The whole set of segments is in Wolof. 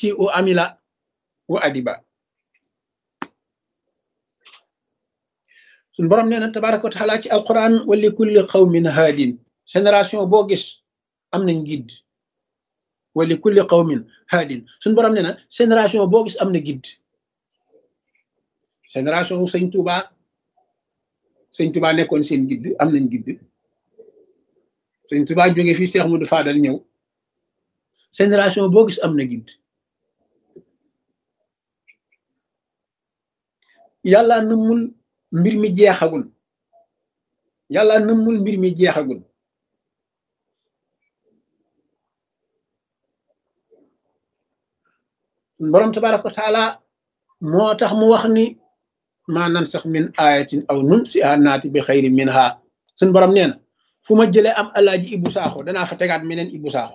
shi u amila wa adiba suñ borom nee na tabaraka wa taala ci alquran wa li kulli qawmin haadin génération boo gis am nañ guide wa li kulli qawmin haadin suñ borom nee na génération boo gis am na guide génération wu sëñ Touba sëñ Touba nekkoon seen guide am nañ guide sëñ Touba jóge fii Cheikh Modou Fadal ñëw génération boo gis am na guide yàlla nëmmul mbir mi jeexagul yàlla nëmmul mbir mi jeexagul borom tabaraka wa taala moo tax mu wax ni maa nan sax min ayatin aw nun si a naati bi xayri min ha suñ borom nee na fu ma jëlee am alaaji ibu saaxo danaa fa tegaat meneen ibu saaxo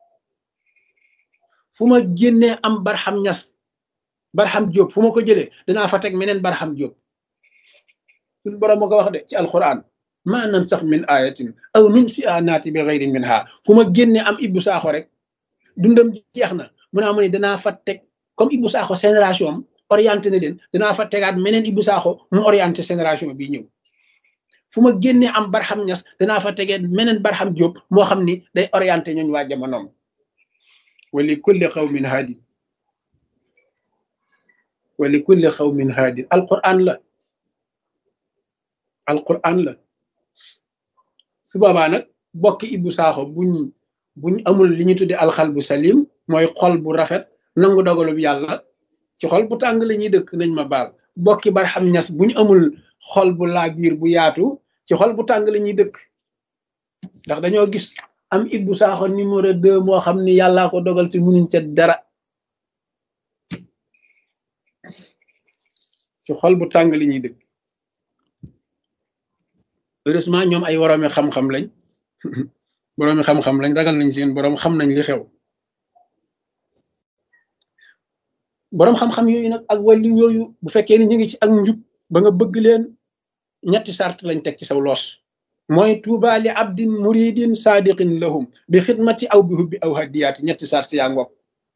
fu ma génnee am barxam ñas barxam jóob fu ma ko jëlee danaa fa teg meneen barxam jóob suñ borom ma ko wax de ci alquran maa nan sax min ayatin aw nun si a naati bi xayri min ha fu ma génnee am ibu saaxo rek dundam jeex na mu naa mu ne danaa fa teg comme ibu saaxo génération am orienté na leen danaa fa tegaat meneen ibu saaxo mu orienté génération bi ñëw fu ma génnee am barxam ñas danaa fa tegee meneen barxam jóob moo xam ni day orienté ñooñ waa jamonoom wali kulli xawmin haadi wali kulli xawmin haadi alquran la alquran la su boobaa nag bokki ibu saaxo buñ buñ amul li ñu tudde alxal bu salim mooy xol bu rafet nangu dogalub yàlla ci xol bu tàng la ñuy dëkk nañ ma baal bokki barxam ñas buñ amul xol bu laa biir bu yaatu ci xol bu tàng la ñuy dëkk ndax dañoo gis am ibbu saaxo numéro deux moo xam ni yàllaa ko dogal te munuñ ca dara ci xol bu tàng li ñuy dëkk heureusement ñoom ay woroomi xam-xam lañ boroomi xam-xam lañ ragal nañ seen boroom xam nañ li xew boroom xam-xam yooyu nag ak wàllu yooyu bu fekkee ni ñu ngi ci ak njub ba nga bëgg leen ñetti sart lañ teg ci saw loos mooy tuuba li abdin muridin saadiqin lahum bi xidmati aw bi hubbi aw hadiyaati ñetti sart yaa ngoog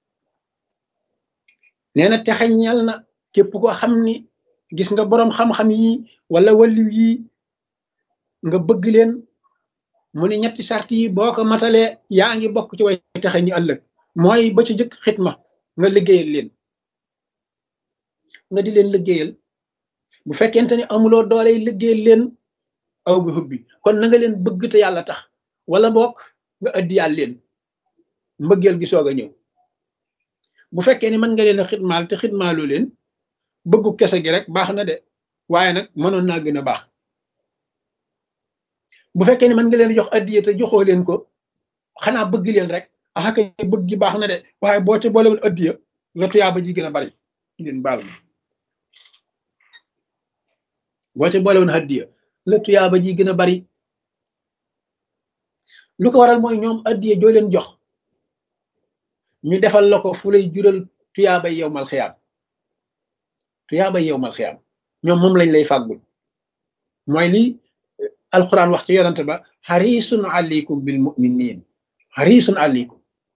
nee na texe ñeel na képp ko xam ni gis nga boroom xam-xam yi wala wàllu yi nga bëgg leen mu ne ñetti sart yi boo ko matalee yaa ngi bokk ci way texe ñu ëllëg mooy ba ci jëkk xidma nga liggéeyal leen nga di leen liggéeyal bu fekkente ni amuloo doole liggéeyal leen aw bi hubbi kon na nga leen bëgg te yàlla tax wala bokk nga addiyaal leen mbëggeel gi soog a ñëw bu fekkee ni mën nga leen a xidmaal te xidmaaloo leen bëggu kese gi rek baax na de waaye nag mënoon naa gën a baax bu fekkee ni mën nga leen jox addiya te joxoo leen ko xanaa bëgg leen rek ah kay bëgg gi baax na de waaye boo ca boolewul addiya nga tuyaaba ji gën a bari leen baal ma boo ca boolewul addiya la tuyaaba ji gën a bari lu ko waral mooy ñoom addiya joo leen jox ñu defal la ko fu lay jural tuyaabay yowmal xiyaam tuyaabay yowmal xiyaam ñoom moom lañ lay fàggul mooy li alquran wax ci yonante ba xarisun aleykum bil muminin xarisun aleykum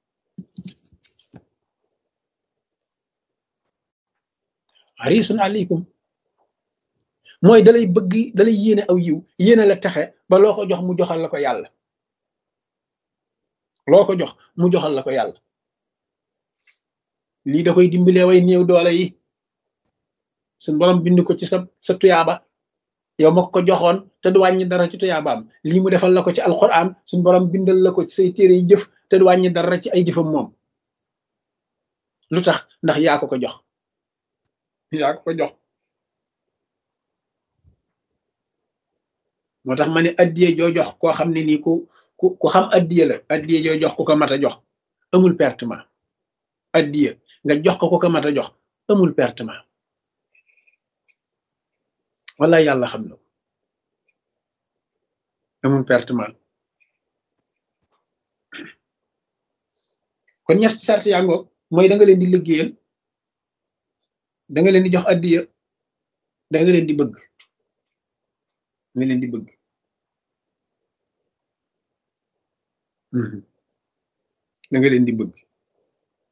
xarisun aleykum mooy dalay bëgg dalay yéene aw yiw yéene la texe ba loo ko jox mu joxal la ko yàlla loo ko jox mu joxal la ko yàlla lii da koy dimbalee way néew doole yi suñ borom bind ko ci sa sa tuyaaba yow ma ko joxoon te du wàññi dara ci tuyaabaam lii mu defal la ko ci alquran suñ borom bindal la ko ci say téere yi jëf te du wàññi dara ci ay jëfam moom lu tax ndax yaa ko ko jox yaa ko ko jox moo tax ma ne addiye joo jox koo xam ne nii ku ku ku xam addiye la addiye joo jox ku ko mat a jox amul pertement addiye nga jox ko ku ko mat a jox amul pertement wala yàlla xam na amul pertement kon ñetti sart yaa ngoog mooy da nga leen di liggéeyal da nga leen di jox addiya da nga leen di bëgg nga leen di bëgg da nga leen di bëgg